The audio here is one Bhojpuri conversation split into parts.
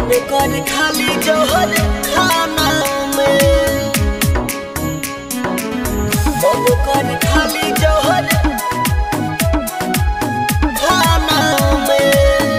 मन कर खाली जहर खाना में मन कर खाली जहर खाना में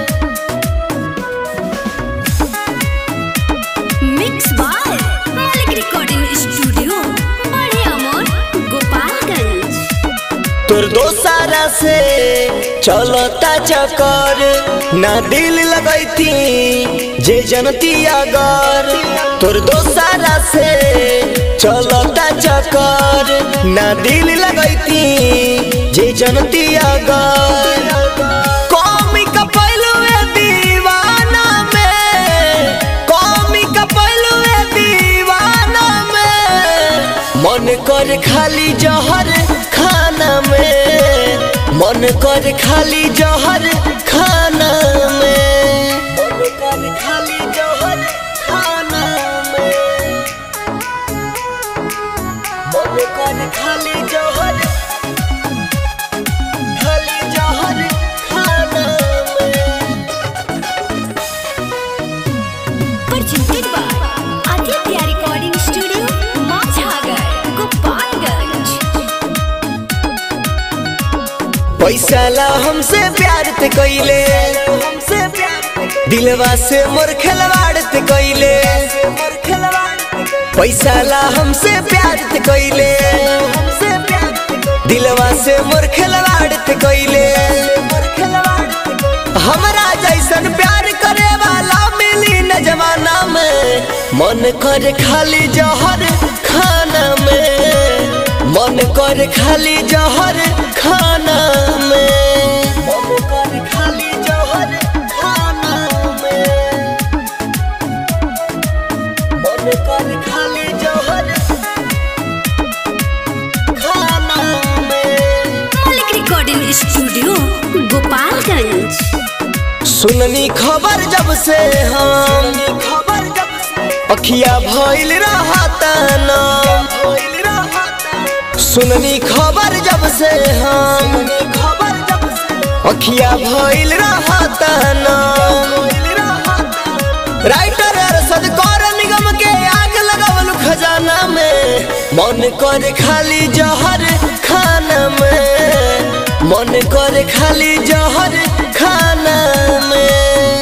mix by Malik recording studio बड़े अमोर गोपालगंज तोर दोसारा से चलता चक्कर ना दिल लगैती जे जनती अगर तोर दोसारा से चलता चक्कर ना दिल लगैती जे जनती अगर कौमी का पहलू है दीवाना में कौमी का पहलू है दीवाना में मन कर खाली जहर खाना में मन कर खाली जहर खाना में मन कर खाली जहर खाना में मन कर खाली जहर खाली जहर खाना में presented by Aditya Recording Studio, Mazhagar, Gopalganj. पैसा ला हमसे प्यार ते कैले हमसे दिलवा से मोर खिलवाड़ ते कैले पैसा ला हमसे प्यार ते कैले दिलवा से मोर खिलवाड़ ते कैले हमरा जैसन प्यार करे वाला मिली न जमाना में मन कर खाली जहर खाना में मन कर खाली जहर खाना में मन कर खाली जहर खाना में मन कर खाली जहर खाना में मालिक रिकॉर्डिंग स्टूडियो गोपालगंज सुननी खबर जब से हम खबर जब से अखिया भइल रहता ना सुननी खबर जब से हम खबर जब से अखिया भइल रहता ना राइटर अरशद कौर निगम के आग लगावल खजाना में मन कर खाली जहर खाना में मन कर खाली जहर खाना में